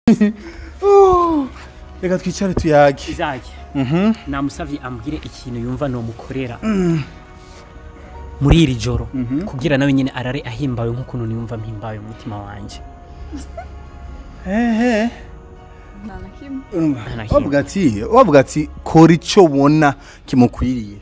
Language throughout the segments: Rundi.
Oh, reka twicare tuyage izaki Mhm. namusavye ambwire ikintu yumva nomukorera muri iri joro kugira nawe nyine arare ahimbawe nk'ukuntu niyumva mpimbawe mu mutima wanje ehe nta na kimwe urumva Nta na kimwe. wavuga ati wavuga ati kora icyo ubona kimukwiriye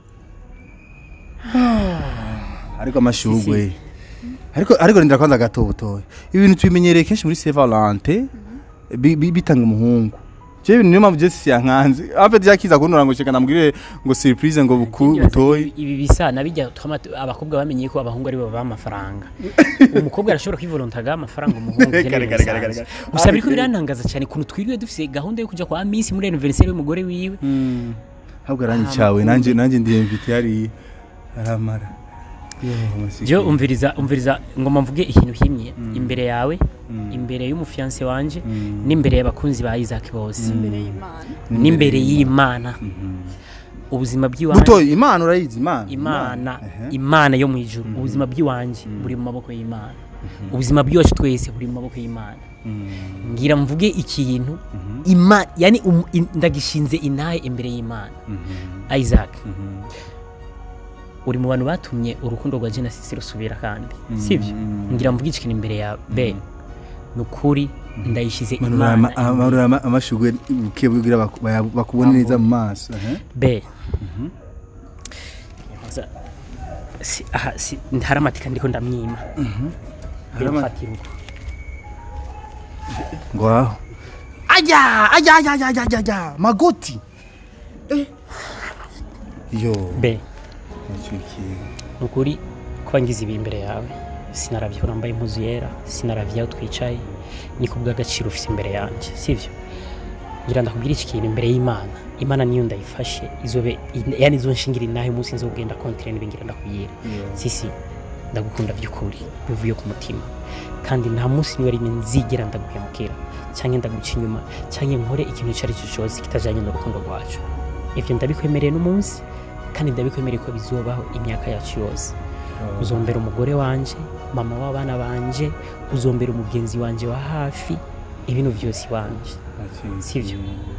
ariko amashugwe ariko ariko ndira kwanza gato butoya ibintu tubimenyereye kenshi muri Saint Valentin bi- bi- bitanga umuhungu je ibintu niyo mpamvu je siyankanze afite yakiza kunura ngo sheka namubwire ngo surprise ngo buku butoye ibi bisa nabijya twama abakobwa bamenye ko abahungu ari bo baba amafaranga umukobwa arashobora kwivolontaga amafaranga umuhungu Kare, ibyo kare, ni kare, ibisanzwe. kare, kare. gusa biriko birantangaza cyane kuntu twiriwe dufise gahunda yo kuja kwa Miss muri anniversaire y'umugore wiwe Mm. Habwo aranyicawe nanje nanje ndi invite yari aramara. Yo, masiki. je umviriza umviriza ngoma mvuge ikintu himye imbere yawe imbere y'umufiance wanje n'imbere y'abakunzi ba Isaac bose imbere y'imana n'imbere y'Imana ubuzima bw'iwanje Butoyi Imana urayizi Imana. imana Ehe. imana yo mu ijuru ubuzima bw'iwanje buri mu maboko y'imana ubuzima bw'iwacu twese buri mu maboko y'imana Mm. ngira mvuge ikintu ima yani um, in, ndagishinze intahe imbere y'imana isaac uri mu bantu batumye urukundo rwa genesis rusubira kandi sibyo ngira mvuge ikintu imbere ya be ni ukuri ndayishize Manura imana ama- amarura ama- amashugwe buke bugira baku- baya- bakubone neza mu maso. ehe. be Nkoza- si, aha, si, hari amatika ndiko ndamwima Hari ama- mfatira uko Ngo aho. Aya aya aya aya aya aya magoti. Eh. Yo. be Masiki. ni ukuri kuba ngize ibi imbere yawe sinaravye aho nambaye impuzu yera sinaravye aho twicaye ni ku bw'agaciro ufise imbere yanjye sivyo ngira ndakubwira iki kintu imbere y'imana imana niyo ndayifashe izobe yani izo nshingira inahe umunsi nzogenda kontire n'ibingira ndakubwira sisi ndagukunda by'ukuri bivuye ku mutima kandi nta munsi niwe rimwe nzigera ndaguhemukira cyangwa ndaguca inyuma cyangwa nkore ikintu icyo ari cyo cyose kitajyanye n'urukundo rwacu ibyo ndabikwemereye n'umunsi kandi ndabikwemereye ko bizobaho imyaka yacu yose uzombera umugore wanje mama w'abana banje uzombera umugenzi wanje wa hafi ibintu byose iwanje Sivyo.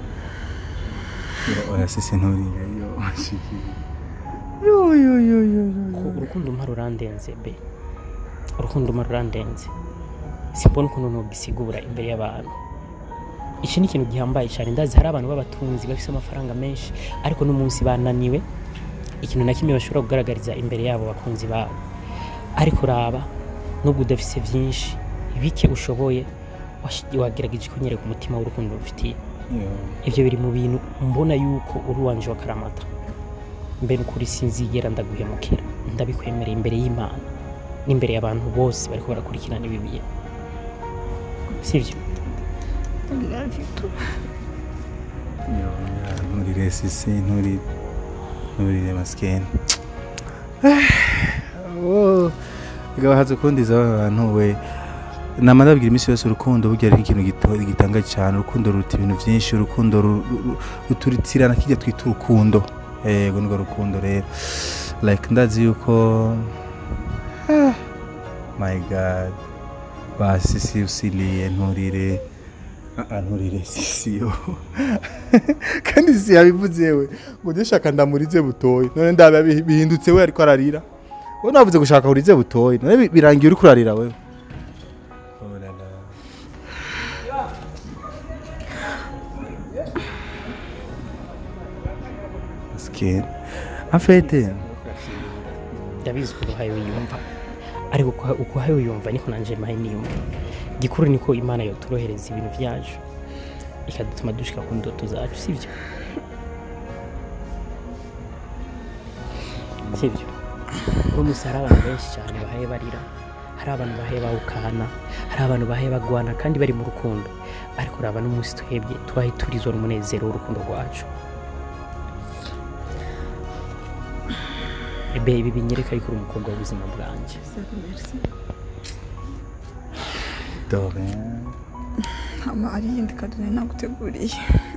Yo, Oya sisi nturire yo masiki. Yo yo yo yo. yo. ko urukundo umpa rurandenze be urukundo umpa rurandenze simbona ukuntu nugisigura imbere y'abantu iki ni ikintu gihambaye cyane ndazi hari abantu b'abatunzi bafite amafaranga menshi ariko n'umunsi bananiwe ikintu na kimwe bashobora kugaragariza imbere yabo bakunzi babo ariko raba nubwo udafise byinshi bike ushoboye wash- wagerageje kunyereka umutima w'urukundo rufitiye Yo. ibyo biri mu bintu mbona yuko uri uwanje wa karamata mbere ukuri sinzigera ndaguhemukira ndabikwemereye imbere y'imana n'imbere y'abantu bose bariko barakurikirana ibi bintu sivyo Yo, ya, nturire sisi nturi nturire masikeni gabahatse kundiza abantu we nama ndabwira iminsi yose urukundo burya ari ikintu gito- gitanga cyane urukundo ruruta ibintu byinshi urukundo ru- ru- ruturitirana kijya twita urukundo yego nirwo rukundo rero like ndazi yuko Ah, my god ba sisi usiliye nturire Ah, ah, nturire sisi yo kandi sisi yabivuze we ngo njye shaka ndamurize butoyi none ndaba bi- bihindutse we ariko ararira we navuze gushaka urize butoyi none bi- birangiye uri kurarira wewe Oh la la. Maskini. afete ndabizi uko uhaye wiyumva ariko uko- uko uhaye wiyumva niko nanje mahe niyumva gikuru niko imana yotorohereza ibintu byacu ikadutuma dushika ku ndoto zacu sivyo sivyo uno munsi hari abantu benshi cyane bahaye barira hari abantu bahaye bawukana hari abantu bahaye bagwana kandi bari mu rukundo ariko uraba n'umunsi twebwe twahe turizwa n'umunezero w'urukundo rwacu ebe ibi binyereka yuko uri umukobwa w'ubuzima bwanjye dore hama hari iyindi kadune naguteguriye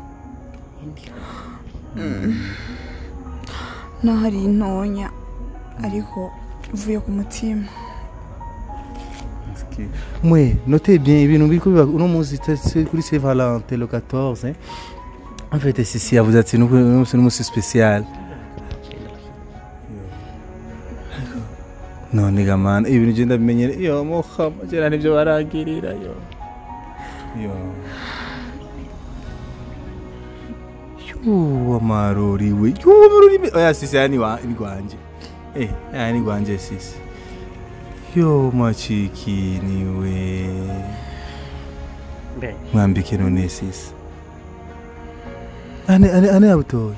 naho ari intonya ariko uvuye ku mutima Maski. mwe notez bien ibintu biriko biba uno munsi c'est kuri Saint Valentin le 14 hein. en fait sisi yavuze ati nuko uno munsi n'umunsi spécial none gamana ibintu je ndabimenyere yo muhama jera nivyo baragirira yo yo yuwa marori we yuwa marori me- oya sisi yani wa ni gwanje eh yani gwanje sisi yo machikini we mbe mwambike none sisi ane ane ane abutoye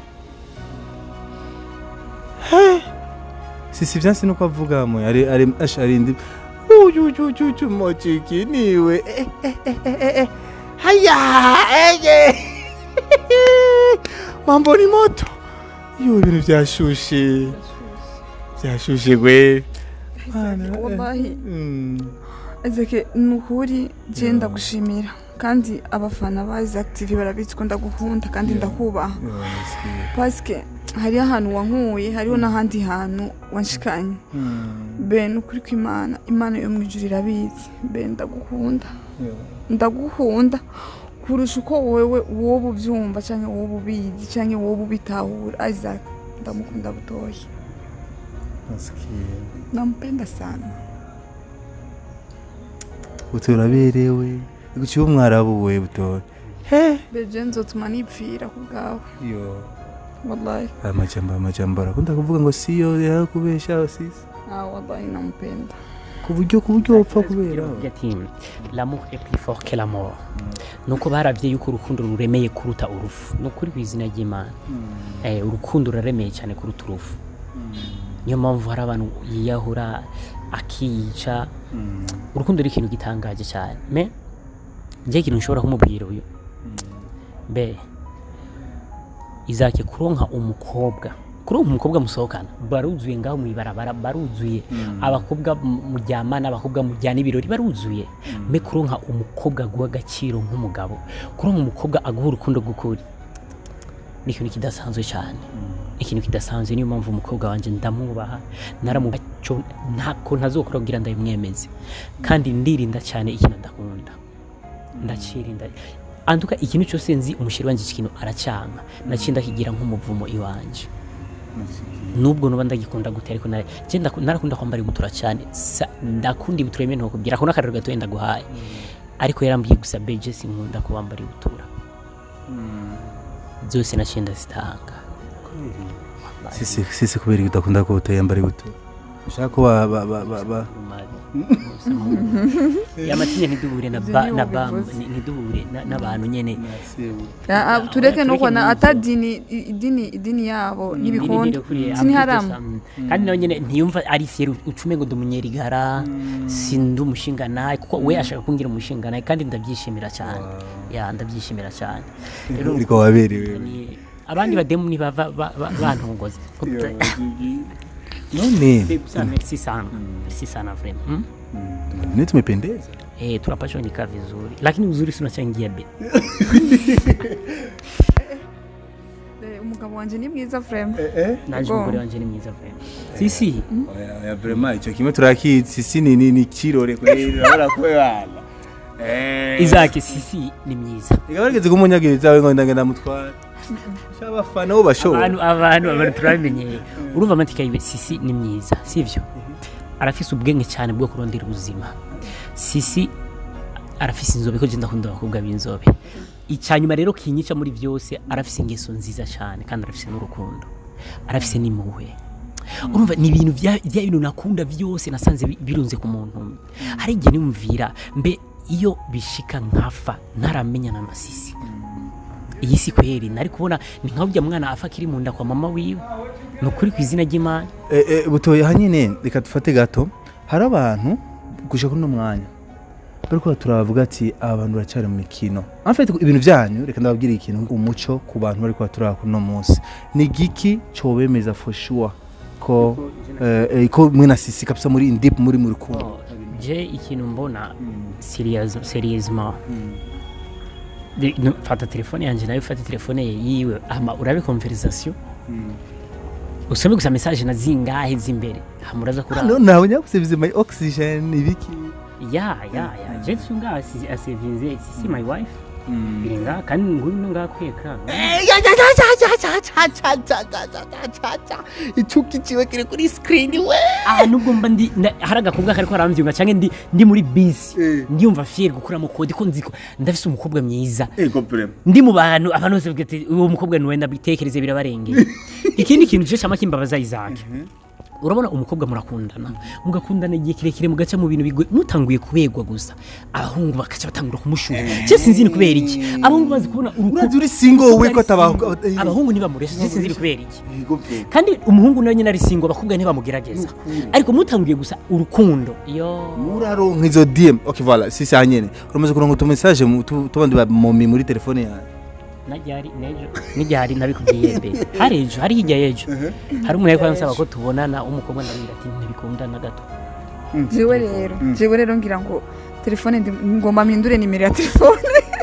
he sisi vyansi nuko avuga mwe ari ari ash ari ndi uyu uyu uyu uyu machikini we eh eh eh eh eh, eh haya ege mambo ni moto yo ibintu vyashushe vyashushe gwe Mana, wallahi Mm. ezeke ni ukuri je ndagushimira kandi abafana ba Isaac TV barabizi ko ndagukunda kandi ndakubaha Yo, nasikiye. paske hariho ahantu wankuye hariho n'ahandi hantu wanshikanye Mm. be ni ukuri kw'imana imana yo mu ijuru irabizi be ndagukunda Yo. ndagukunda kurusha uko wewe wowe ubyumva cyangwa wowe ubizi cyangwa wowe ubitahura Isaac ndamukunda butoya nasikiye nampenda sana uturaberewe guciye umwarabu we butoya beje nzotuma nipfira ku bwawe yo wallahi amajambo amajambo arakunda kuvuga ngo siyo yakubesha sisi ah wallahi nampenda ku buryo ku buryo wopfa kubera Agira ati l'amour est plus fort que la mort nuko baravye yuko urukundo ruremeye kuruta urufu ni ukuri kw'izina ry'imana eh, urukundo ruraremeye cyane kuruta urufu niyo mpamvu hari abantu yiyahura akiyica urukundo ni ikintu gitangaje cyane me njye ikintu nshobora kumubwira uyu mbe izake kuronka umukobwa kuronka umukobwa musohokana baruzuye ngaho mw'ibarabara baruzuye abakobwa mu- muryamana abakobwa mujyana ibirori baruzuye me kuronka umukobwa guha agaciro nk'umugabo kuronka umukobwa aguha urukundo rw'ukuri ni ikintu kidasanzwe cyane ikintu kidasanzwe niyo mpamvu umukobwa wanjye ndamwubaha naramubaha cyo ntako ntazokora kugira ndabimwemeze kandi ndirinda cyane ikintu adakunda ndacirinda anduka ikintu cyose nzi umushiri wanjye iki kintu aracyanga naciye ndakigira nk'umuvumo iwanje nubwo nuba ndagikunda gute ariko nare- je ndaku- narakunda kwambara ibutura cyane Sa- ndakunda ibutura imwe ntokubwira ako n'akarero gatoya ndaguhaye ariko yarambwiye gusa beje sinkunda kubambara ibutura zose naciye ndazitanga sisi sisi kubera iyo udakunda ko utayambara ibuto ushaka ko ba ba ba ba ba yamatinya ntiduhure na ba- na ba- bivuze. ntiduhure na- n'abantu nyene Ah, ah, tureke no tureke kubona n'ibyo. ata dini i- idini idini yabo n'ibikunda Nibikunda siniharamu kandi nawe nyene ntiyumva ari fier ucume ngo ndumunyerigara sindi umushinganaye kuko we ashaka kungira umushinganaye kandi ndabyishimira cyane ya ndabyishimira cyane rero ariko waberewe ni- abandi bademu ntibava ba- ba- bantongoza none Gusa merci sana merci sana vraiment mm? none tumependeza Eh, tunapashwa nikaa vizuri lakini uzuri si unachangia be Eh, umugabo wanjye ni mwiza frame naje Go. umugore wanje ni mwiza vraiment sisi oya oya vraiment icyo kimwe turakizi sisi ni ni ni kirore kweli urabona ko bana eh izake sisi ni myiza igabarigeze kumunyagiriza we ngo ndagenda mutwara cyabafana bo bashoboye abantu abantu abantu turamenyeye urumva amatika yiwe sisi ni myiza sivyo arafise ubwenge cyane bwo kurondera ubuzima sisi arafise inzobe ko genda kunda abakobwa b'inzobe icyanyuma rero kinyica muri byose arafise ingeso nziza cyane kandi arafise n'urukundo arafise n'impuhwe urumva ni ibintu bya bya bintu nakunda byose nasanze bi- birunze ku muntu umwe hari igihe nimvira mbe iyo bishika nkafa ntaramenyana na sisi iyi si kweri nari kubona ni nka burya mwana afa akiri mu nda kwa mama wiwe ni ukuri ku izina ry'imana Eh, eh, butoye hanyine reka dufate gato hari abantu gushaka uno mwanya bariko turavuga ati aba bantu baracyari mu mikino en fait ibintu byanyu reka ndababwira ikintu umuco ku bantu bariko turaba kuno munsi ni giki cobemeza for sure ko eh, eh, ko mwe na sisi kabisa muri indip muri mu rukundo je ikintu mbona serious- seriousement De- no, fata telefone yanjye nawe ufate telefone ye yiwe hama urabe conversation usome gusa message na zingahe z'imbere hama uraza kuraba no nawe nyakusebize my oxygen ibiki ya ya ya je tunga asevinze si my wife biringa kandi nguri no ngakweka icuki ciwe kiri kuri screen we aha nubwo mba ndi na- hari agakobwa kariko aramvyunga canke ndi ndi muri bisi Eh. ndiyumva fier gukuramo kode ko nzi ko ndafise umukobwa mwiza ego prema ndi mu bantu abantu bose bavuga ati uwo mukobwa niwe ndabitekereze birabarengeye ikindi kintu cyo cyama kimbabaza Isaac urabona umukobwa murakundana mugakundana igihe kirekire mugaca mu bintu bigoye mutanguye kubegwa gusa abahungu bakaca batangura kumushura je sinzi ni kubera iki abahungu bazi kubona urazi uri single we ko atabaho abahungu ntibamuresha je sinzi ni kubera iki ego prema kandi umuhungu nawe nyine ari singo abakobwa ntibamugerageza ariko mutanguye gusa urukundo yo muraronka izo dm ok voilà si saa nyene uramaze kuronka utu message mu- tu- tubandi ba momi muri telefone yawe najyari nejo nijyari nabikubwiye mbe hari ejo hari hirya y'ejo hari umuntu ariko ansaba ko tubonana umukobwa ndabwira ati ntibikundana gato jewe rero jewe rero ngira ngo telefone ndi- ngomba mpindure nimero ya telefone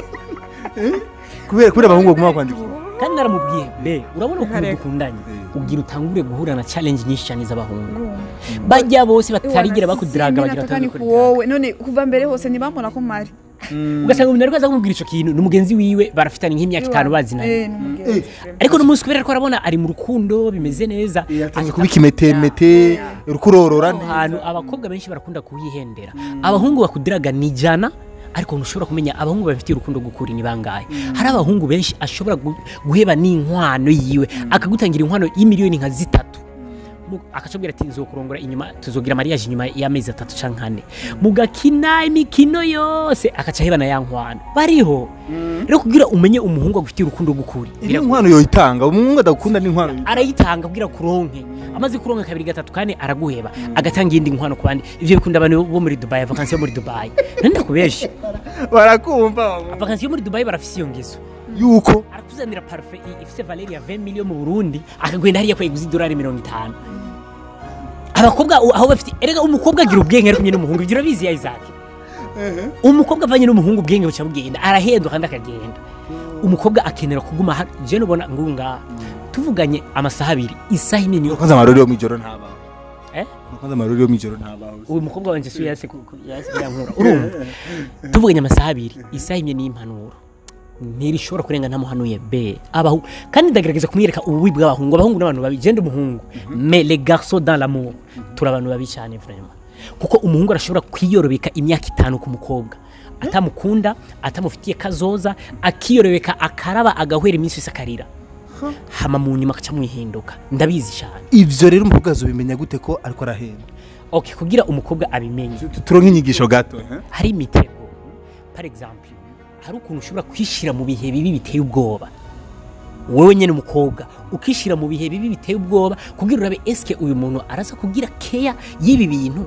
kubera kubera abahungu baguma kwandika kandi naramubwiye be urabona ukuntu Reka. dukundanye ugira utangure guhura na challenge nyinshi cyane z'abahungu bajya bose batarigera bakudiraga bagira ataka ni atandukanye ku wowe none kuva mbere hose ntibambona ko mari ugasanga umuntu ariko aza kumubwira ico kintu ni umugenzi wiwe barafitanye nk'imyaka itanu bazinanye Eh, ni umugenzi. ariko n'umunsi kubera ko arabona ari mu rukundo bimeze neza atangiye kuba ikimetemete urukurorora aho hantu abakobwa benshi barakunda kuhihendera abahungu bakudiraga ni ijana ariko ntushobora kumenya abahungu bafitiye urukundo gukuri ni bangahe hari abahungu benshi ashobora gu- guheba n'inkwano yiwe akagutangira inkwano y'imiliyoni nka zitatu Mu- akacubwira ati nzokurongora inyuma tuzogira mariage inyuma y'amezi atatu canke ane mugakina imikino yose akaca ahebana ya nkwano bariho rero kugira umenye umuhungu agufitiye urukundo gukuri iri nkwano yoyitanga umuhungu adakunda n'inkwano arayitanga kugira kuronke amaze kuronka kabiri gatatu kane araguheba agatanga iyindi nkwano ku bandi ivyo bikunda abantu bo muri dubai vakansi yo muri dubai nani ndakubeshe barakumva vakansi yo muri dubai barafise iyo ngeso yuko arakuzanira parufe i- ifise valeri ya 20 million mu burundi akagenda hariya kweguza idolari mirongo itanu abakobwa u- aho bafite erega umukobwa agira ubwenge ari kumwe n'umuhungu ivyo urabizi ya isaac umukobwa avanye n'umuhungu ubwenge buca bugenda arahendwa kandi akagenda umukobwa akenera kuguma ha- je nubona ngunga tuvuganye amasaha abiri isaha imwe niyo kwanza amarori yo mwijoro ntabaho Eh? kwanza amarori yo mwijoro ntabaho uyu mukobwa wanje si yase ku- ku- yase yankura urumva tuvuganye amasaha abiri isaha imwe ni impanuro ntirishobora kurenga ntamuhanuye be abahu kandi ndagerageza kumwereka ububi bw'abahungu abahungu n'abantu babi genda umuhungu mais les garçons dans l'amour turi abantu babi cyane vraiment kuko umuhungu arashobora kwiyorobeka imyaka itanu ku mukobwa atamukunda atamufitiye kazoza akiyorobeka akaraba agahwera iminsi yose akarira hama mu nyuma akaca mwihinduka ndabizi cyane ivyo rero umukobwa azobimenya gute ko ariko arahenda okay kugira umukobwa abimenye Tu- turonke inyigisho gato eh? hari imitego par exemple hari ukuntu ushobora kwishyira mu bihe bibi biteye ubwoba wowe nyine umukobwa ukishyira mu bihe bibi biteye ubwoba kugira urabe eske uyu muntu araza kugira keya y'ibi bintu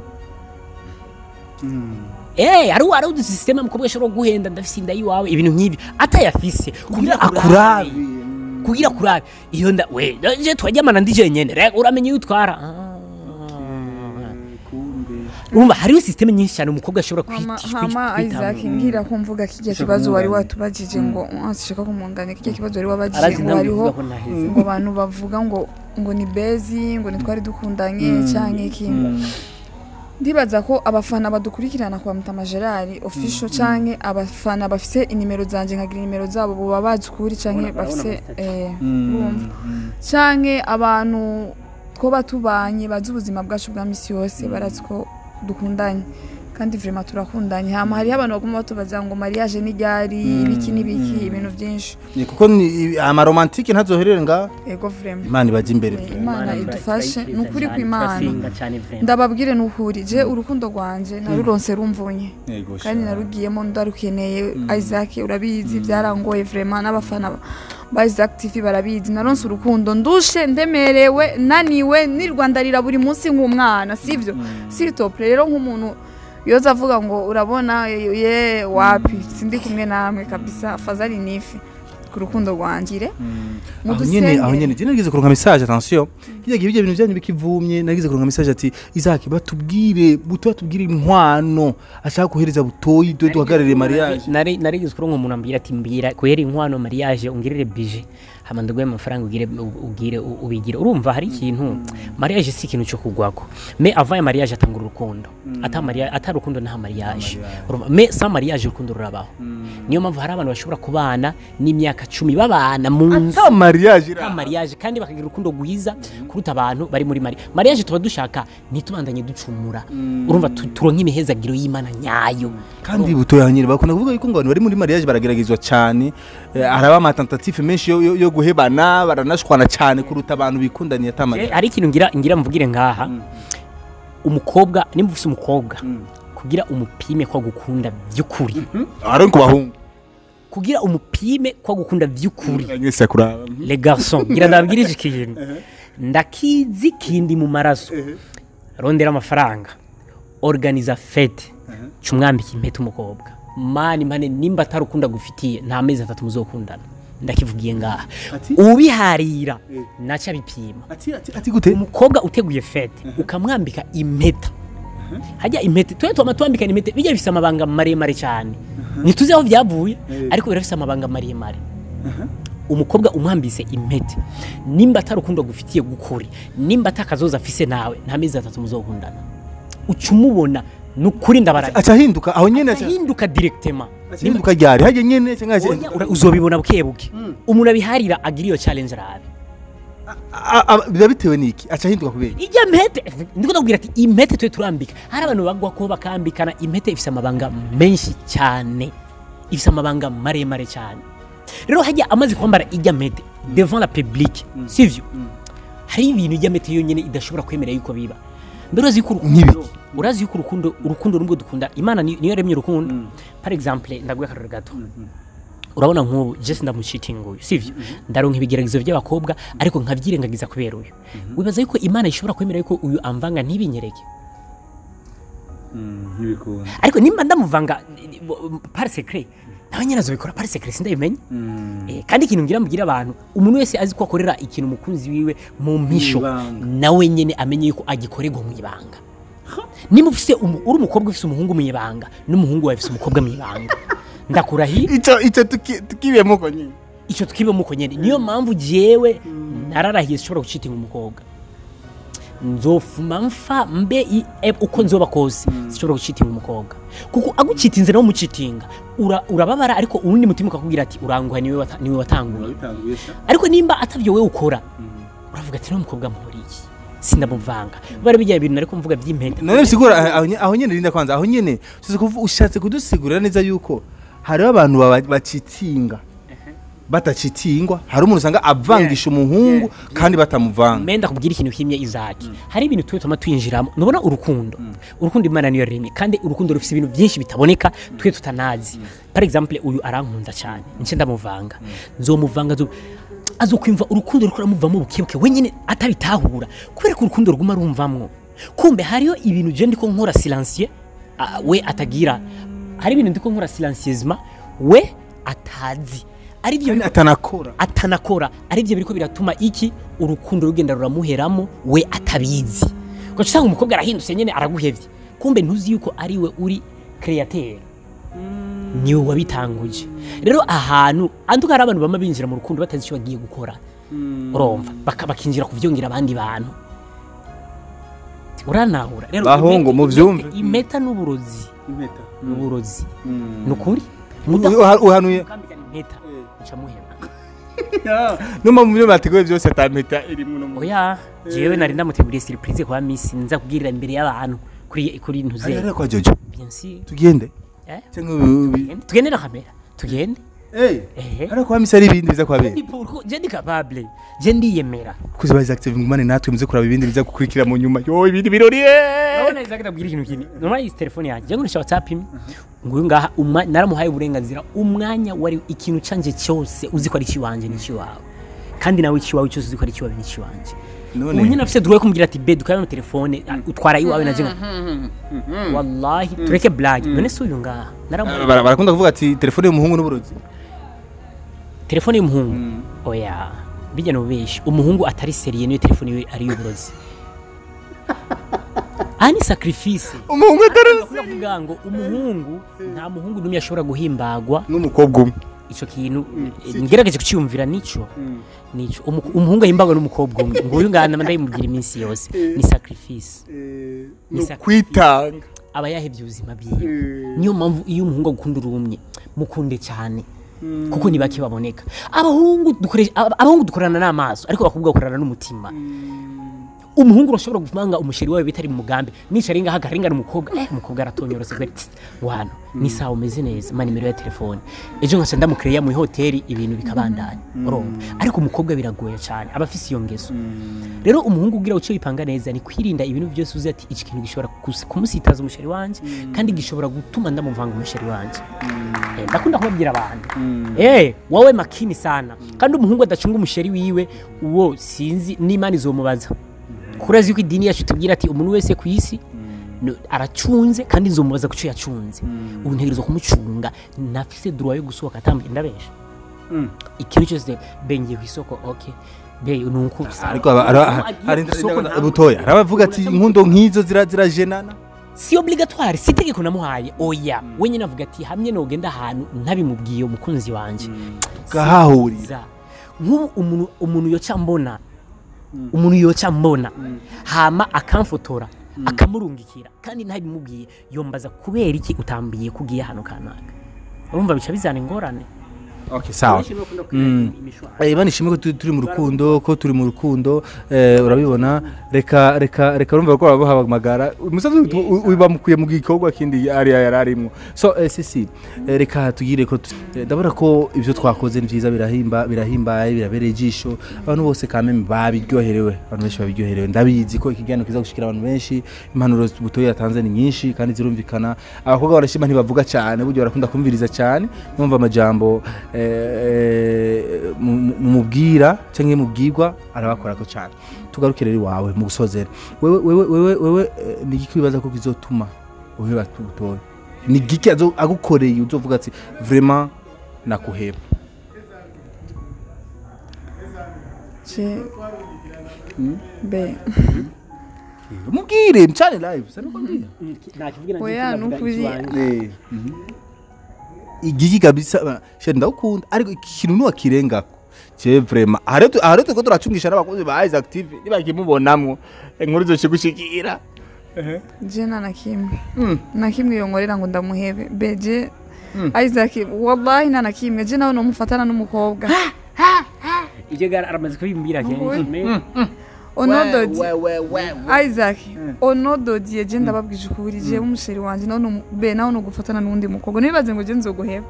Eh, hari hari udu system umukobwa ashobora guhenda ndafise inda yiwawe ibintu nk'ibi atayafise kugira akurabe kugira kurabe iyo nda we je twajyamana ndi jenyene rega uramenye iyo utwara Ah. urumva hariho system nyinshi cyane umukobwa ashobora hama kwita- hama kwita- isaac ngira ko mvuga kijya kibazo wari watubajije ngo sishaka kumunganya kijya kibazo wari wabajije arazi ngo nawe hariho uvuga ko naheze ngo abantu bavuga ngo ngo ni bezi ngo ntitwari dukundanye cyangwa iki ndibaza ko abafana badukurikirana kwa mutama gerard official canke abafana bafise inimero zanje nkagira inimero zabo boba bazi ukuri canke bafise eh, urumva canke abantu twoba tubanye bazi ubuzima bwacu bwa misi yose barazi ko dukundanye kandi vrema turakundanye hama hariho abantu baguma batubaza ngo mariage ni ryari ibiki n'ibiki ibintu byinshi Ni kuko ni- amaromantike ntazoherere nga ego vrema imana ibaje imbere Eh, imana idufashe ni ukuri kw'imana cyane vrema ndababwire ni ukuri je urukundo rwanje naruronse rumvunye Yego, kandi sha. narugiyemo ndarukeneye isaac urabizi byarangoye vrema n'abafana ba- ba isaac tv barabizi naronse urukundo ndushe ndemerewe naniwe nirwandarira buri munsi nk'umwana sivyo sitopure rero nk'umuntu yoza avuga ngo urabona ye wapi sindi kumwe namwe kabisa fazari nifi ku rukundo rwangire aho nyene aho nyene je nagize kuronka message attention kijya gihe ibyo bintu byanyu bikivumye nagize kuronka message ati Isaac batubwire buto batubwire inkwano ashaka kohereza butoyi do duhagarare mariage nari narigeze kuronka umuntu ambwira ati mbwira kuhera inkwano mariage ungirire bije hama ndaguhe amafaranga ugire ugire u- ubigire urumva hari ikintu mariage si ikintu cyo kugwako me avant ya mariage atanga urukundo ata mariage ata rukundo nta mariage urumva me sans mariage urukundo rurabaho niyo mpamvu hari abantu bashobora kubana n'imyaka cumi babana mu nzu ata mariage nta mariage kandi bakagira urukundo rwiza kuruta abantu bari muri mari mariage tuba dushaka ntitubandanye ducumura urumva tu- turonke imihezagiro y'imana nyayo kandi butoyi aho nyene bakunda kuvuga yuko ngo abantu bari muri mariage barageragezwa cyane eh, haraba amatentative menshi yo, yo, yo guhebana baranashwana cyane kuruta abantu bikundaniye ata Eh, mariage hari ikintu ngira ngira mvugire ngaha umukobwa nimba ufise umukobwa kugira umupime kwa gukunda by'ukuri ari ku bahungu kugira umupime kwa gukunda by'ukuri mwese kuraba les garçons ngira ndabwirije ikintu ndakizi kindi mu maraso rondera amafaranga organiza fete cumwambika impeta umukobwa mani mane nimba atarukunda gufitiye nta mezi atatu muzokundana ndakivugiye ngaha Ati? ubiharira naca bipima ati ati ati gute umukobwa uteguye fete ukamwambika impeta hajya impeta twe twama twambikana impeta bijya bifise amabanga maremare cyane ntituzi aho byavuye ariko birafise amabanga maremare umukobwa umwambise impeta nimba atarukundo gufitiye gukuri nimba atakazoza afise nawe nta mezi atatu muzokundana uca umubona ni ukuri ndabaraga aca ahinduka aho nyene aca ahinduka directement aca ahinduka ryari hajya nyene cyangwa aca- Oya, ura- uzobibona buke buke umuntu abiharira agira iyo challenge arabe A- a- biba bitewe n'iki aca ahinduka kubera ijya mpete ndiko ndakubwira ati impete twe turambika hari abantu bagwa ko bakambikana impete ifise amabanga menshi cyane ifise amabanga maremare cyane rero hajya amaze kwambara ijya mpete devant la public sivyo hari ibintu ijya mpete yonyene idashobora kwemera yuko biba mbere urazi yuko urukundo Nk'ibiki? urazi yuko urukundo urukundo nubwo dukunda imana ni- niyo yaremye urukundo par exemple ndaguha akarore gato urabona nk'ubu jesi ndamucitinga uyu sivyo ndaronka ibigeragezo by'abakobwa ariko nkabyirengagiza kubera uyu wibaza yuko imana ishobora kwemera yuko uyu amvanga ntibinyereke ntibikunda ariko nimba ndamuvanga par secret nawe nyine azobikora par secret sindabimenye Eh, kandi ikintu ngira mbwira abantu umuntu wese azi ko akorera ikintu umukunzi wiwe mu mpisho Mwibanga. nawe nyene amenye yuko agikorerwa mu ibanga nimba ufise umu- uri umukobwa ufise umuhungu mu ibanga n'umuhungu wawe ufise umukobwa mu ibanga ndakurahiye ico ico tuki- tukibiyemo uko nyene icyo twibemo uko nyene niyo mpamvu jewe nararahiye sishobora gucitinga umukobwa nzofuma mfa mbe i- e- uko nzoba kose sishobora gucitinga umukobwa kuko agucitinze nawe umucitinga ura- urababara ariko uwundi mutima ukakubwira ati uranguha niwe wata- niwe watanguye ariko nimba atavyo wewe ukora uravuga ati niwe mukobwa mpora iki sindamuvanga bari bijya ibintu ariko mvuga by'impeta none bisigura aho- aho nye- aho nyene rinda kwanza aho nyene usize kuvu- ushatse kudusigurira neza yuko hariho abantu baba- bacitinga batacitingwa hari umuntu usanga avangisha umuhungu kandi batamuvanga menda kubwira ikintu kimwe izaki hari ibintu twe tuma twinjiramo nubona urukundo urukundo imana niyo rimwe kandi urukundo rufite ibintu byinshi bitaboneka twe tutanazi par exemple uyu arankunda cyane nce ndamuvanga nzomuvanga nzo azokwimva urukundo rukora muvamo bukebuke wenyine atabitahura kubera ko urukundo ruguma rumvamwo kumbe hariyo ibintu je ndiko nkora silencieux ah, we atagira hari ibintu ndiko nkora silencieusement we atazi ari byo kandi atanakora atanakora ari byo biriko biratuma iki urukundo rugenda ruramuheramo we atabizi ugaca usanga umukobwa arahindutse nyene araguhevye kumbe ntuzi yuko ari we uri createur niwe wabitanguje rero ahantu anduka hari abantu bama binjira mu rukundo batazi icyo bagiye gukora urumva baka- bakinjira kuvyongera abandi bantu uranahura rero Bahungu, impeta- muvyumve. impeta- impeta n'uburozi n'uburozi ni ukuri Uha- uhanuye mudakambikana impeta uca muhema no mu byo bateguye byose atampeta irimwe no mu oya jewe nari ndamuteguriye surprise kwa misi nza kubwirira imbere y'abantu kuri kuri ntuze Ari kwa Jojo bien sûr tugende Eh? cyangwa ubi- ubi- tugende na kamera tugende eh ehe ari kwa misa ari ibindi biza kwa bene Ni pour- je ndi capable je ndiyemera kuzi ba active ngumane natwe muze kuraba ibindi biza gukurikira mu nyuma yo ibindi birori eh urabona izaga ndabwira ikintu kimwe normal iyi telefone yanjye je ngurisha whatsapp imwe nguyu ngaha umwa- naramuhaye uburenganzira umwanya wari ikintu canje cyose uzi ko ari ikiwanje ni ikiwawe kandi nawe ikiwawe cyose uzi ko ari ikiwawe ni ikiwanje none ubu nyine afise duwe kumbwira ati be dukabe mu telefone ah, utwara iwawe na jenga wallahi tureke blague none si uyu ngaha naramuhaye Bara- barakunda kuvuga ati telefone y'umuhungu n'uburozi telefone y'umuhungu oya bijya no benshi umuhungu atari seriye niyo telefone yiwe ari y'uburozi aha ni sacrifice umuhungu atari kuvuga ngo umuhungu nta muhungu n'umwe ashobora guhimbagwa n'umukobwa umwe ico kintu eh, ngerageje kuciyumvira nico nico Umu- umuhungu ahimbagwa n'umukobwa umwe ngo uyu ngana ndayimubwira iminsi yose ni sacrifice ni Ni ukwitanga aba yahebye ubuzima bwiwe niyo mpamvu iyo umuhungu agukunda urumye mukunde cyane kuko ni bake baboneka abahungu dukoresha aba- abahungu dukorana n'amaso ariko abakobwa bakorana n'umutima umuhungu urashobora kuvanga umusheri wawe bitari mu mugambi nicara ngaha garingana umukobwa eh umukobwa aratonyorose kwe tsk, wano ni sawa umeze neza ma nimero ya telefone ejo nkaca ndamukiriya mu hoteli ibintu bikabandanya urumva ariko umukobwa biragoye cyane aba afise iyo ngeso rero umuhungu ugira uco yipanga neza ni kwirinda ibintu byose uzi ati iki kintu gishobora kus- kumusitaza umusheri wanje kandi gishobora gutuma ndamuvanga umusheri wanje Eh, ndakunda kubabwira abantu eh wowe makini sana kandi umuhungu adacunga umusheri wiwe uwo sinzi n'imana izomubaza kurazi yuko idini yacu tubwira ati umuntu wese ku isi no- aracunze kandi nzomubaza kuco yacunze ubu ntegerezwa kumucunga nafise droit yo gusohoka atambuye ndabesha ikintu cyose bengiye ku isoko okay be nuko ariko aba- ara- hari butoya hari abavuga ati inkundo nk'izo zira- zirajenana si obligatoire si itegeko namuhaye oya we nyine avuga ati hamwe nogenda ahantu ntabimubwiye umukunzi wanje ugahahurira za nk'ubu umuntu umuntu yoca mbona umuntu yoca mbona hama akamfotora akamurungikira kandi ntabimubwiye yombaza kubera iki utambiye kugiye hano kanaka urumva bica bizana ingorane okay sawa Eh, Imana ishimwe ko tu- turi mu rukundo ko turi mu rukundo eh, urabibona reka reka reka urumva ko babahamagara umusazi ubamukwiye mu gikorwa kindi ari yari arimo so eh, sisi eh, reka tugire ko tu- eh, ndabona ko ibyo twakoze ni byiza birahimba birahimbaye birabereye ijisho abantu bose kameme babiryoherewe abantu benshi babiryoherewe ndabizi ko ikiganiro kiza gushikira abantu benshi impanuro butoya yatanze ni nyinshi kandi zirumvikana abakobwa barashima ntibavuga cyane buryo barakunda kumviriza cyane numva amajambo eh, mu- mu- mumubwira cyangwa mubwirwa arabakora ko cyane tugarukire rero iwawe mu gusozera wewe wewe wewe wewe eh, ni iki wibaza ko kizotuma uheba tubutoya ni giki azo- agukoreye uzovuga ati vraiment nakuheba je be mubwire mcane live sani kwambia oya nukuri Eh, mhm. igiki kabisa she ndawukunda ariko ikintu nuwakirengako je vraiment aharetu aharetu ko turacungisha n'abakozi ba Isaac TV nibakimubonamwo inkuru zoshigushikira je nta na kimwe na kimwe yonkorera ngo ndamuhebe be je Isaac wallahi nta na kimwe je nawe nomufatana n'umukobwa ibyo gara aramaze kubimbwira kenshi onododi Isaac onododi je ndababwije ukuri je umusheri wanje nawe numu- be nawe nugufatana n'undi mukobwa ntibibaze ngo je nzoguheba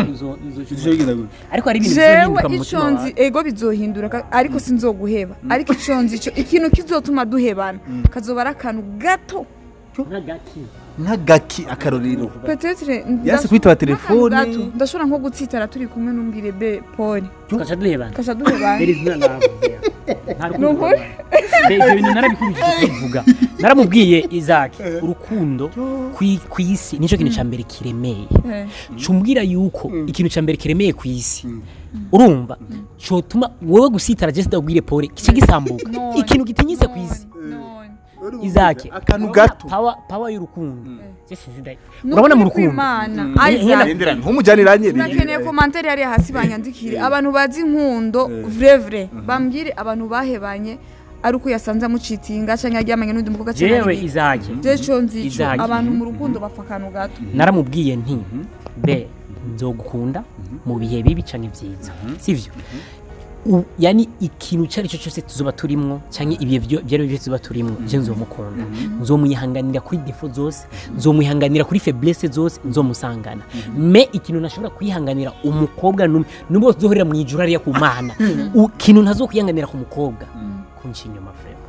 ariko hari ibintu jewe bizohinduka mu mutima ico nzi wawe ego bizohindura ka- ariko sinzoguheba ariko ico nzi ico ikintu kizotuma duhebana kazoba ari akantu gato nk'agaki nk'agaki akarorero petetre Yanse kwitaba telefone. ndashobora nko gutsitara turi kumwe n'umbwire be paul tugaca duhebana kasha duhebana There is no love there. Nta rukundo Ni ukuri? rwabaye. Be, ibyo bintu narabikubije kubivuga naramubwiye Isaac urukundo kwi- ku isi nicyo kintu cya mbere kiremeye Eh, cumbwira yuko ikintu cya mbere kiremeye ku isi urumva cyotuma wowe gusitara je sidabwire pole kice gisambuka none, ikintu gitinyitse ku isi none. Isaac akantu gato power power y'urukundo Je sinzi da- Ni urabona mu ukuri rukundo kw'Imana, Mm. Isaac, Ngendera ntumujaniranye urakeneye komantere yari hasi banyandikire abantu bazi inkundo vrevre bambwire abantu bahebanye ari uko yasanze amucitinga cyangwa yaryamanye n'undi mukobwa cyangwa jewe ari iki. Isaac je co nzi ico Isaac. abantu mu rukundo bapfa akantu gato naramubwiye nti be nzogukunda mu bihe bibi canke vyiza sivyo U- yani ikintu icyo ari cyo cyose tuzoba turimwo cyangwa ibihe byo- ibyo ari byo byose tuzoba turimwo je nzomukunda nzomwihanganira kuri defo zose nzomwihanganira kuri faiblesse zose nzomusangana me ikintu nashobora kwihanganira umukobwa numwe nubwo tuzohurira mu ijuru hariya ku mana U- ikintu ntazokwihanganira ku mukobwa kunca inyuma frema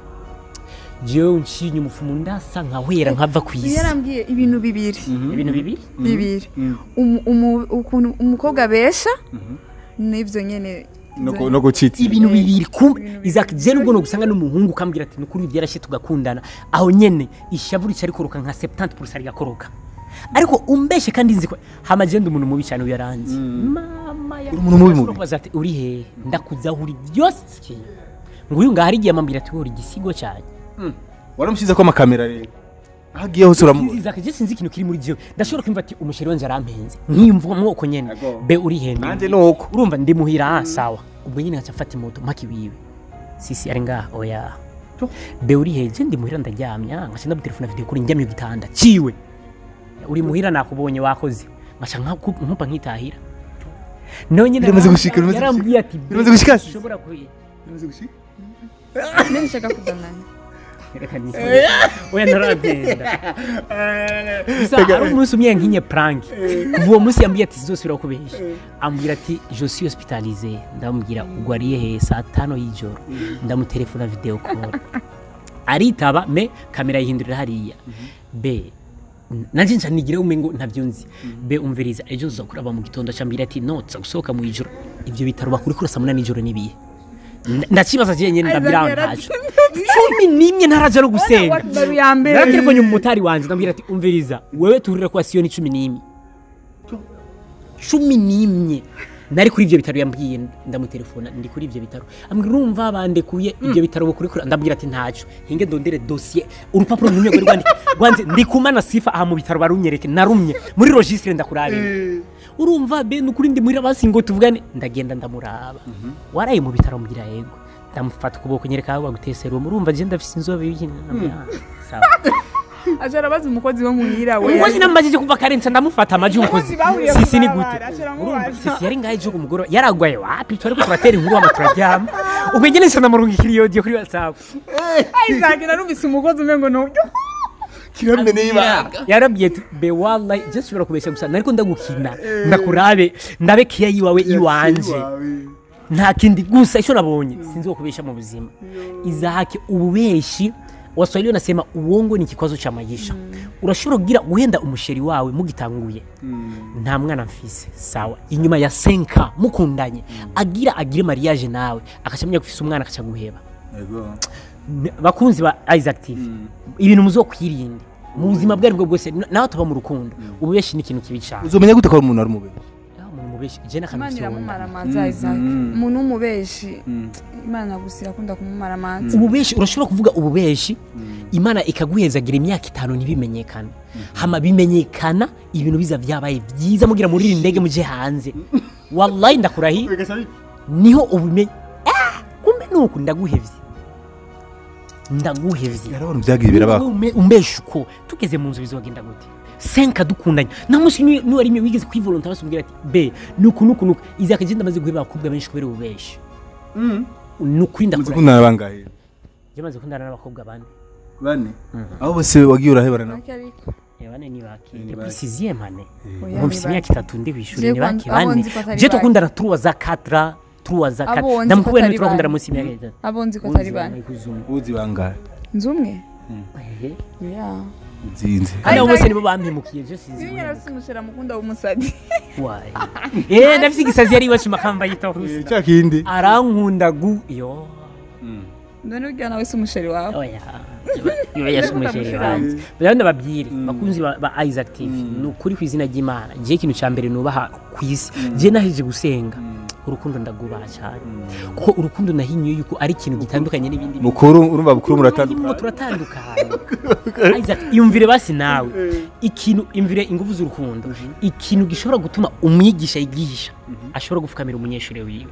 jewe nci inyuma ufumu ndasa nkahwera nkava ku isi yarambwiye ibintu bibiri ibintu bibiri bibiri Umu- umu- ukuntu umukobwa besha n'ibyo nyene no gucitsa ibintu Eh, bibiri ku ibintu Isaac je nubwo nogusanga n'umuhungu ukambwira ati nukuri byarashe tugakundana aho nyene ishavu rica rikoroka nka 70% rigakoroka ariko umbeshe kandi nzi ko hama je ndi umuntu mubi cyane uyaranze mama ya Uri umuntu mubi mubi. Ashobora kubaza ati uri he ndakuzaho uri byose nguyu ngaho hari igihe amambwira ati uri igisigo cyane waramushyize ko amakamera rero aho agiye hose uramubona nziza kaje sinzi ikintu kiri muri jewe ndashobora kumva ati umusheri wanje arampenze nkiyumva mwoko nyene Ago. be uri he nanjye ni uko urumva ndi muhira ah, sawa ubwo nyine ngaca mfata imoto mpaka iwiwe sisi ari ngaha oya be uri he je ndi muhira ndaryamya ngaca ndamutelefona video kuri njyamye ku gitanda ciwe uri muhira nakubonye wakoze ngaca nka- nkumpa nkitahira nawe nyine Biramaze gushika, biramaze gushika. yarambwiye ati Biramaze gushika, sis. ushobora kuyi none nshaka kudananya reka nisome oya ntaragenda gusa hari umunsi umwe nkinye prank kuva uwo munsi yambwiye ati zizosubira kubesha ambwira ati je suis hospitalisé ndamubwira ugwariye he saa tano y'ijoro ndamutelefona video call aritaba me kamera yihindurira hariya be nanje nca nigire umengo ntavyo nzi be umviriza ejo uza kuraba mu gitondo acambwira ati no nza gusohoka mu ijoro ivyo bitaro bakuri kura saa munani y'ijoro nibihe ndakibaza je nyene ndabwira Isaac ntaco cumi n'imwe ntaraja no gusenga wakibaru ya mbere naratelefone umumotari wanje ndambwira ati umviriza wewe turire kwa siyoni cumi n'imwe cumi n'imwe nari kuri ivyo bitaro yambwiye ndamutelefona ndi kuri ivyo bitaro ambwira urumva bandekuye ivyo bitaro bukuri kuri ndambwira ati ntaco hinge ndondere dossier urupapuro rumwe rwari rwanditse rwanze ndi kumana sifa aha mu bitaro barunyereke narumye muri registre ndakurabira urumva be nukuri ndi muhira basi ngo tuvugane ndagenda ndamuraba waraye mu bitaro mbwira yego ndamufata ukuboko nyereka aho baguteye serumu urumva je ndafise inzobe y'ibikini sawa aje arabaza umukozi wo muhira we umukozi namajije kuva karensa ndamufata amaji umukozi bahuriye sisi ni kubarabara, gute aca aramubaza. urumva sisi yari ngaho ejo kumugoroba yaragwaye wapi twariko turatera inkuru hama turaryama ubwo nyene nsa namurungikira iyo audio kuri whatsapp Isaac narumvise umukozi umwe ngo no kirameneye ibanga yarabwiye ati be wallahi je sibira kubesha gusa nariko ndagukina ndakurabe ndabe kiya yiwawe iwanje nta kindi gusa icyo nabonye sinzi wo kubesha mu buzima izahake ububeshi waswahili wanasema uongo ni kikwazo cha maisha urashobora kugira guhenda umusheri wawe mugitanguye nta mwana mfise sawa inyuma ya senka mukundanye agira agire mariage nawe akacamenya gufise umwana akaca guheba N- bakunzi ba Isaac TV ibintu muzokwirinda mu buzima bwari bwo bwose n- nawe tuba mu rukundo ububeshi ni ikintu kibi cyane uzomenya gute ko ari umuntu ari umubiri Ya, umuntu mubeshi je imana n'akantu iramumara amazi Isaac umuntu w'umubeshi imana gusa irakunda kumumara amazi ububeshi urashobora kuvuga ububeshi imana ikaguhezagira imyaka itanu ntibimenyekane hama bimenyekana ibintu biza byabaye byiza mugira muri iri ndege muje hanze wallahi ndakurahi niho ubimenye Ah, kumbe nuku ndaguhevye ndaguhevye yarabona ibyagiye birabako Ume- umbesha uko tugeze mu nzu bizogenda gute senka dukundanye nta munsi ni- niwari rimwe wigeze kwivolonta basubwira ati be nuku nuku nuku izaka je ndamaze guheba abakobwa benshi kubera ububeshi nukuri ndakurahi muzikundana bangahe je maze kundana n'abakobwa bane bane aho bose wagiye urahebana nabo Bake ariko Eh, bane ni baki Ni depuis baki. sixième année Oya, nko ni mfise bake. imyaka itatu ndi kwishuri Je ni baki kwa- abo bane nzi ko atari je bake. tukundana trois za quatre trois za Abo quatre nzi ndamukubwira ko ni atari turakundana bane. munsi y'imyaka itatu abo nzi ko atari bane uzi bangahe nzi umwe Ehe. ya uzinze kandi abo Isaac- bose nibo bampemukiye je sinzi iyo nyarafise umushera mukunda w'umusazi why eh ndafise igisazi yari iwacu makamba yita rusa cya kindi arankunda gu yo none urya nawe si umusheri wawe oya iba yasumujeri wanjye bajya ndababwire bakunzi ba- ba Isaac TV ni ukuri ku izina ry'Imana je ikintu cya mbere nubaha ku isi je naheje gusenga urukundo ndagubaha cyane kuko urukundo nahinyuye yuko ari ikintu gitandukanye n'ibindi bintu. mukuru urumva bukuru Urimo muratandukanye turatandukana Isaac iyumvire basi nawe ikintu imvire ingufu z'urukundo ikintu gishobora gutuma umwigisha yigisha ashobora gufukamira umunyeshuri wiwe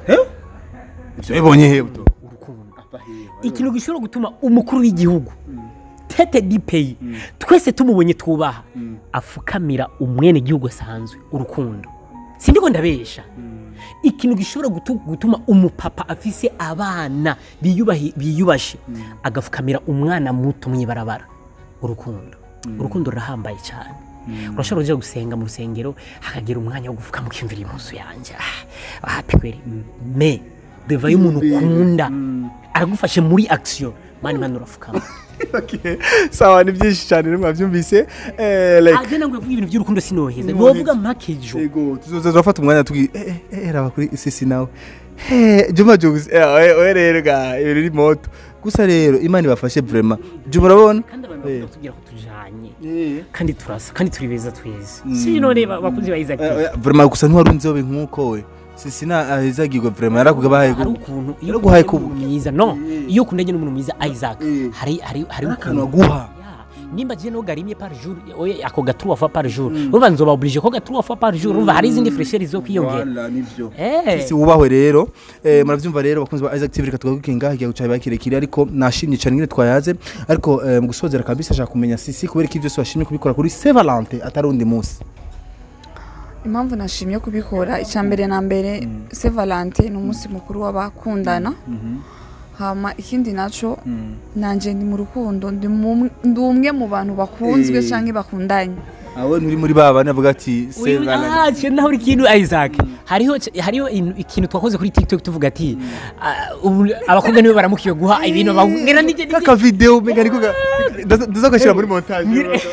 ibyo bibonye he buto urukundo ikintu gishobora gutuma umukuru w'igihugu tete dipeyi twese tumubonye twubaha afukamira umwene gihugu asanzwe urukundo sindiko ndabesha ikintu gishobora gutu- gutuma umupapa afise abana biyubahi- biyubashe agafukamira umwana muto mw'ibarabara urukundo urukundo rurahambaye cyane urashobora kujya gusenga mu rusengero hakagira umwanya wo gupfukama ukiyumvira impuzu yanjye ah, happy kweri me deva y'umuntu ukunda aragufashe muri action mani mani urafukama sawa ni byinshi cyane rero mwabyumvise eh like agenda ngo yavuga ibintu by'urukundo sinoheza Sinoheza. ntiwavuga makejo yego tuzoza turafata umwanya tugi eh eh eh raba kuri sisi nawe eh juma jugs eh oye oye rero ga ibintu ni moto gusa rero imana ibafashe vraiment je murabona kandi abantu Eh. bakunda kutubwira ko tujanye kandi turasa kandi turi beza tweza si none ba- bakunzi ba Isaac Eh, eh, vraiment gusa ntiwari unzobe nk'uko we sisina ahezagirwa vraiment yarakugabaye hari ukuntu iyo Yaraguhaye ukundanye kubu. n'umuntu mwiza no iyo ukundanye n'umuntu mwiza Isaac Eh. hari hari hari akantu ukuntu aguha Ya, nimba je no garimye par jour oye ako ga 3 fois par jour urumva nzoba oblige ko ga 3 fois par jour urumva hari izindi fresheri zo kwiyongera Voilà, nivyo eh si wubahwe rero eh, muravyumva rero bakunzi ba Isaac TV reka tugagukinga higiye gucaye bakirekire ariko nashimye cyane nyine twayaze ariko eh, mu gusozera kabisa ashaka kumenya sisi kubera ko ibyo byose washimye kubikora kuri Saint Valentin atari undi munsi impamvu nashimye kubikora icya mbere na mbere se valante ni umunsi mukuru w'abakundana hama ikindi naco nanje ndi mu rukundo ndi mu- ndi umwe mu bantu bakunzwe Eh. canke bakundanye awe nturi muri ba bane avuga ati Saint Valentin ah je naho ikintu Isaac hariho hariho inu- ikintu twakoze kuri TikTok tuvuga ati ah, ubu abakobwa nibo baramukiye guha ibintu bangera nije kaka video mega ariko ndazagashira muri montage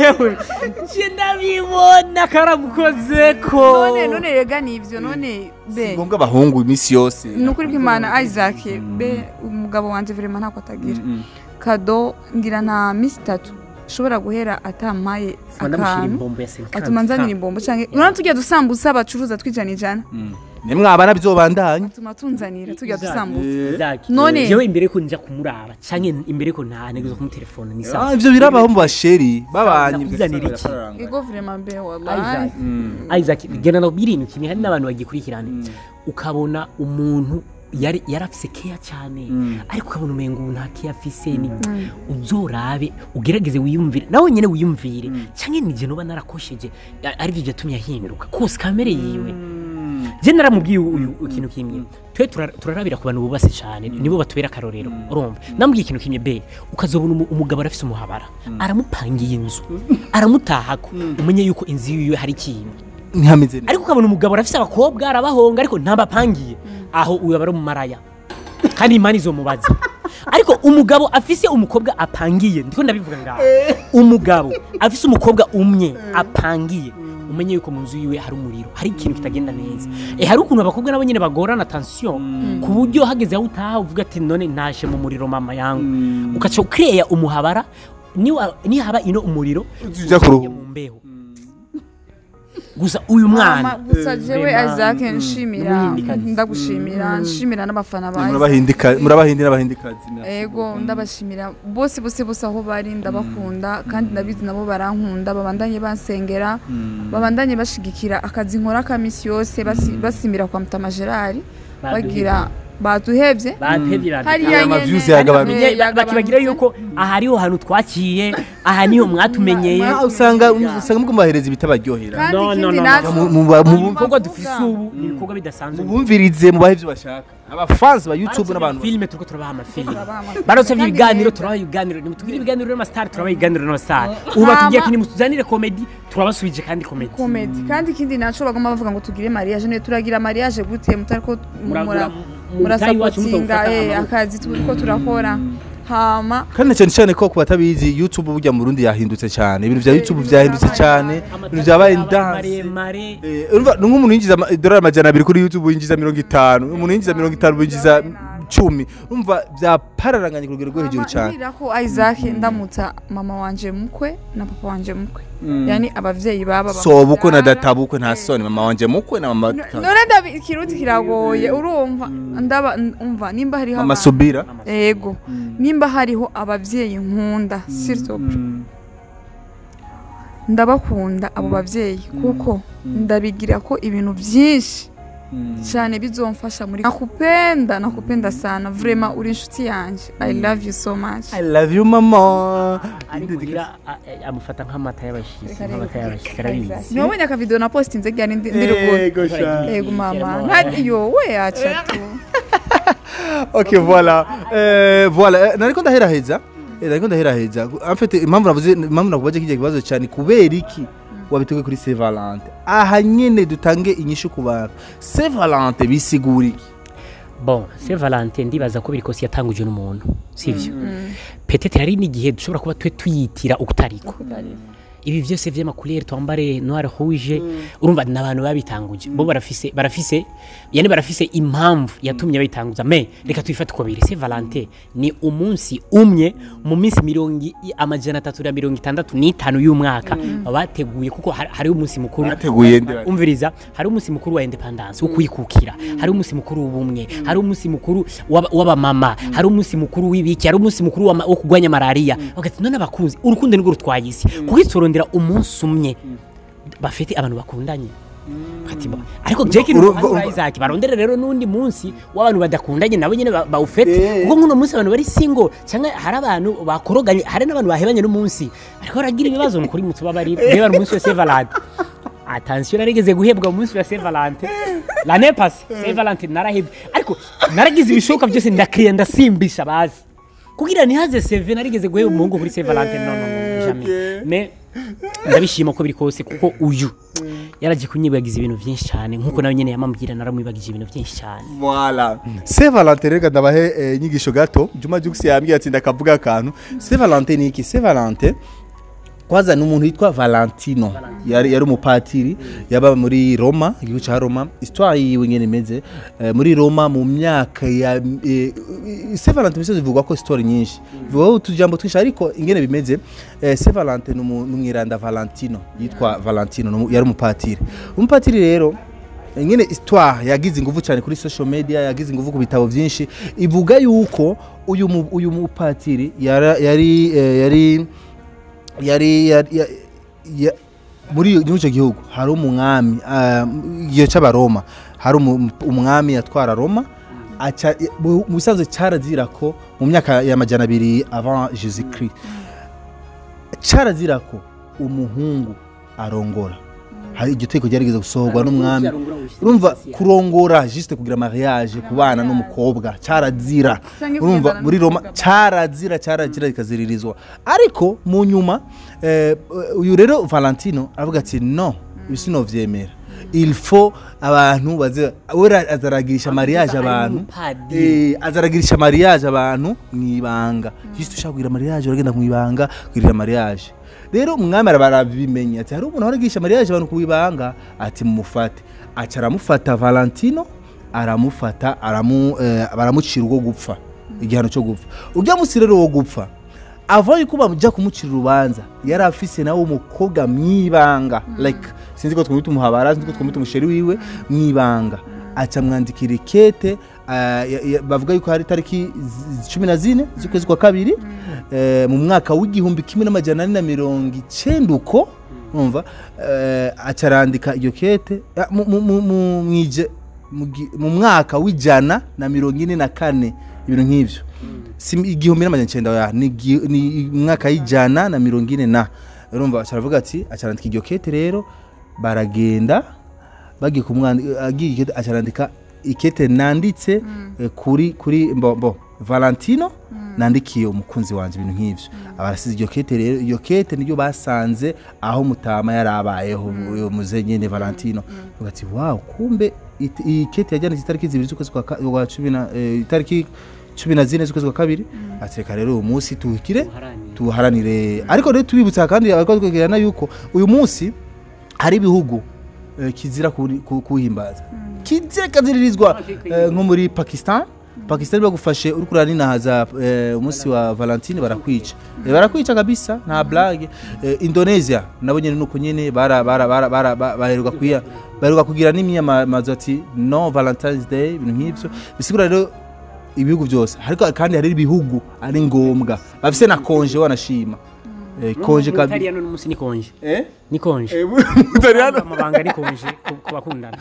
je ndabibona karamukoze ko none none rega ni ivyo none si be ngombwa abahungu iminsi yose ni ukuri ko imana isaac be umugabo wanje vrema ntako atagira kado ngira nta misi itatu ishobora guhera atampaye ndamushyira akantu imbombo ya 50 atuma nzanira imbombo canke urabona tujya dusambusa bacuruza twijana ijana nimwabana byobandanye atuma tunzanira tujya dusambusa Isaac, None- jewe imbere ko nja kumuraba canke imbere ko nta ntego zo kumutelefona ni Ah, sawa ivyo birabaho mu basheri babanye Nakuzanira iki? ego vrema be Isaac, wallahi Isaac gena no birintu kimwe hari n'abantu bagikurikirana ukabona umuntu yari yarafise keya cyane ariko ukabona umengo ubu nta keya afise ni uzorabe ugerageze wiyumvire nawe nyene wiyumvire canke nije noba narakosheje a- arivyo vyatumye ahinduka kose kamere yiwe je naramubwiye uyu ikintu kimwe twe tura- turarabira ku bantu bubase cyane nibo batubera akarorero urumva namubwiye ikintu kimwe be ukazobona umu- umugabo arafise umuhabara aramupangiye inzu aramutahako umenye yuko inzu yiwe hari ikintu ntihameze neza ariko ukabona umugabo arafise abakobwa arabahonga ariko ntabapangiye aho uyu aba ari umumaraya kandi imana izomubaza ariko umugabo afise umukobwa apangiye ndiko ndabivuga ngaho umugabo afise umukobwa umwe apangiye umenye yuko mu nzu yiwe hari umuriro hari ikintu kitagenda neza e hari ukuntu abakobwa nabo nyene bagorana tension ku buryo hageze aho utaha uvuga ati none ntashe mu muriro mama yangu ukaca ukireya umuhabara niwa- nihaba ino umuriro Uja kuruhuka. mu mbeho gusa uyu mama mwana gusa jewe Vraiment. isaac nshimira N'umuhindikazi. ndagushimira nshimira n'abafana ba Isaac. murabahindika murabahindi n'abahindikazi ego ndabashimira bose bose bose aho bari ndabakunda kandi ndabizi nabo barankunda babandanye bansengera babandanye bashigikira akazi nkora ka misi yose basi- basimira kwa mutama gerard bagira baduhevye batevye hariya Aya ma nyene views yagabanutse. eh, yagabanutse. bakibagira yuko aha hariho hantu twaciye aha niho mwatumenyeye Ma- usanga usanga mubahereza ibitabaryohera kandi No, no, ikindi no, naco no. Mu- mu- mu- ibikorwa dufise ubu ni ibikorwa bidasanzwe mubumvirize mubahe ibyo bashaka abafansi ba youtube n'abantu filime turiko turabaha amafilime Turabaha amafilime. barose Kandi ibiganiro meza. turabaha ibiganiro nimutugire ibiganiro n'amasitari turabaha ibiganiro n'amasitari ubu batubwiye ati nimutuzanire komedi turabasubije kandi komedi komedi kandi ikindi naco bagomba bavuga ngo tugire mariage none turagira mariage gute mutariko Muragura- mura- mu tayi iwacu murasapotinga mutawufata eh, amaboko. akazi turiko turakora hama kandi na cyane cyane ko ku batabizi youtube burya mu rundi yahindutse cyane ibintu bya youtube byahindutse cyane ibintu byabaye ndanse maremare Eh, urumva ni nk'umuntu yinjiza ama- idolari amajana abiri kuri youtube yinjiza mirongo itanu umuntu yinjiza mirongo itanu yinjiza cumi urumva byapararanganye ku rugero rwo hejuru cyane Ambwira ko Isaac ndamutsa mama wanje mukwe na papa wanje mukwe yani abavyeyi baba so bukwe na data bukwe nta soni mama wanje mukwe na mama none ndabi ikiruti kiragoye urumva ndaba umva nimba hariho mama abantu- subira ego nimba hariho abavyeyi nkunda sirtop ndabakunda abo bavyeyi kuko ndabigira ko ibintu byinshi cyane bizomfasha muri nakupenda nakupenda sana vrema uri inshuti yanje i love you so much i love you mama ariko rira a- a- amufata nk'amata y'abashyitsi nk'amata y'abashyitsi arabizi ntiwabonye akavidewo na postinze ryari ndi ndi ruguru Yego sha. ego mama ntariyo we yacatu ok voilà Eh, voilà Eh, nariko ndaheraheza Eh, nariko ndaheraheza en fait impamvu navuze impamvu nakubaje kijya kibazo cyane kubera iki wabiteguye kuri Saint Valentin aha nyene dutange inyishu ku bantu Saint Valentin bisigura iki bon se valentin ndibaza ko biri kose yatanguje n'umuntu sivyo petete hari n'igihe dushobora kuba twe tuyitira ukutariko ibi byose vy'amakulere twambare noir rouge urumva ni abantu babitanguje bo barafise barafise yani barafise impamvu yatumye babitanguza me reka twifate uko biri Saint Valentin ni umunsi umwe mu minsi mirongo i- amajana atatu na mirongo itandatu n'itanu y'umwaka bateguye kuko hari- hariho umunsi mukuru Bateguye ndi bati. umviriza hari umunsi mukuru wa independence wo kwikukira hari umunsi mukuru w'ubumwe hari umunsi mukuru w'aba- w'abamama hari umunsi mukuru w'ibiki hari umunsi mukuru w'ama- wo kurwanya malaria bagati none abakunzi urukundo nirwo rutwaye isi kuko itorondera umunsi umwe bafite abantu bakundanye Ati ba- ariko Jackie Urumva- n'umuhungu wa Isaac barondera rero n'undi munsi w'abantu badakundanye nabo nyene ba- bawufete kuko nk'uno munsi abantu bari single cyangwa hari abantu bakoroganye hari n'abantu bahebanye n'umunsi ariko baragira ibibazo ni ukuri mutubabarire reba umunsi wa Saint Valentin attention narigeze guhebwa umunsi wa Saint Valentin l'année passée Saint Valentin narahebwe ariko naragize ibishoboka byose ndakiriya ndasimbisha bazi kugira ntihaze seve narigeze guheba umuhungu kuri Saint Valentin no no no jamais mais ndabishima uko biri kose kuko uyu yaragiye kunyibagiza ibintu byinshi cyane nkuko nawe nyene yamambwira naramwibagije ibintu byinshi cyane Voilà. Saint Valentin reka ndabahe eh, inyigisho gato. Juma Jux yambwiye ati ndakavuga akantu. Saint Valentin ni iki? Saint Valentin kwanza ni umuntu witwa Valentino yari yari umupatiri yaba muri Roma igihugu cya Roma histoire yiwe nyene imeze eh, muri Roma mu myaka ya eh, Saint Valentin misozi ivuga ko histoire nyinshi vuga utujambo twinshi ariko ingene bimeze eh, Saint Valentin ni umu- ni umwiranda Valentino yitwa Valentino ni umu- yari umupatiri umupatiri rero ingene histoire yagize ingufu cyane kuri social media yagize ingufu ku bitabo byinshi ivuga yuko uyu mu- uyu mupatiri yara- yari eh, yari yari yari- ya- ya- muri muri icyo gihugu hari umwami ah, igihe cy'abaroma hari umu- umwami yatwara roma aca- mu mu bisanzwe cyarazira ko mu myaka y'amajana abiri avant jesus christ cyarazira ko umuhungu arongora hari iryo tegeko ryarigeze gusohorwa n'umwami urumva kurongora juste kugira mariage kubana n'umukobwa cyarazira Canke urumva kugendana muri roma n'umukobwa. cyarazira cyarazira ikaziririzwa ariko mu nyuma eh, uyu rero valentino aravuga ati no ibi sinovyemera il faut abantu baze we azaragirisha mariage ari abantu umupadiri. Eh, azaragirisha mariage abantu mwibanga juste ushaka kugira mariage uragenda mwibanga kugirira mariage rero umwami arabimenya ati hari umuntu waragirisha mariage abantu kuibanga ati mumufate aca aramufata valentino aramufata aramu eh, baramucira urwo gupfa igihano cyo gupfa urya musi rero wo gupfa ava yuko bamujya kumucira urubanza yari afise nawe umukobwa mwibanga like sinzi ko twamwita umuhabara sinzi ko twamwita umusheri wiwe mwibanga aca mwandikira ikete ah, ya- ya- bavuga yuko hari tariki z- cumi na zine z'ukwezi kwa kabiri eh, mu mwaka w'igihumbi kimwe n'amajana ane na mirongo icenda uko umva eh, aca arandika iyo kete ah, mu- mu- mu- mu- mwije- mu gi- mu mwaka w'ijana na mirongo ine na kane ibintu nk'ivyo si igihumbi n'amajana icenda ya ni igi- ni umwaka y'ijana na mirongo ine na urumva aravuga ati acarandika iryo kete rero baragenda bagiye kumwandika agiye ikete acarandika ikete nanditse eh, kuri kuri mbo, mbo valentino nandikiye umukunzi wanje ibintu nk'ivyo abarasize iryo kete rero iyo kete niryo basanze aho mutama yarabayeho uyo muze nyene valentino bavuga ati wow kumbe it- iyi kete yajyanitse itariki zibiri z'ukwezi kwa ka- kwa cumi na eh, itariki cumi na zine z'ukwezi kwa kabiri ati reka rero uyu munsi tuwukire tuharanire ariko rero tubibutsa kandi abakwegera yuko uyu munsi hari ibihugu eh, kizira kuri- ku- kuwuhimbaza kizira kaziririzwa eh, nko muri pakistan pakistan bagufashe uri kuraninahaza eh, umunsi wa valentine barakwica Eh, barakwica kabisa nta blage Eh, indonesia nabo nyene nuko nyene bara- bara- bara- bara- ba- baheruka kuya baheruka kugira n'imyamamazo ati no valentines day ibintu nk'ivyo bisigura rero ibihugu byose ariko kandi hari ibihugu ari ngombwa bafise na konje wanashima Eh, konje kabi Mutariyano n'umunsi ni konje eh ni konje Mutariyano amabanga ni konje ku- ku bakundana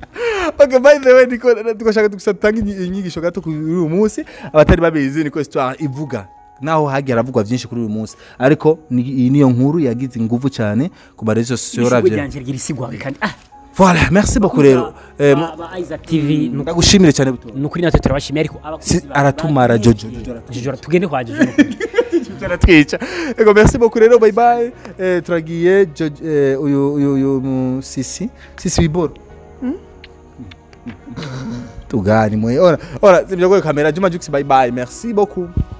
okay by the way niko tugashaka dusatanga inyigisho gato kuri uyu munsi abatari babizi niko histoire ivuga naho hagiye haravugwa byinshi kuri uyu munsi ariko ni- iyi niyo nkuru yagize ingufu cyane ku marezo sosiyo ishuri ravye ryanje rigira isigwawe kandi ah voilà merci beaucoup rero Eh, mu- ba ba Isaac TV ni ndagushimire cyane buto ukuri natwe turabashimiye ariko abakunzi Si- ba- aratumara ba- Jojo. Jojo tugende kwa Jojo n'ukuri. turatwica ego merci beaucoup rero bye bye eh, turagiye Jo- eh, uyu uyu uyu mu sisi sisi wiboro tugani mwe ora ora sibyo kamera juma jux bye bye merci beaucoup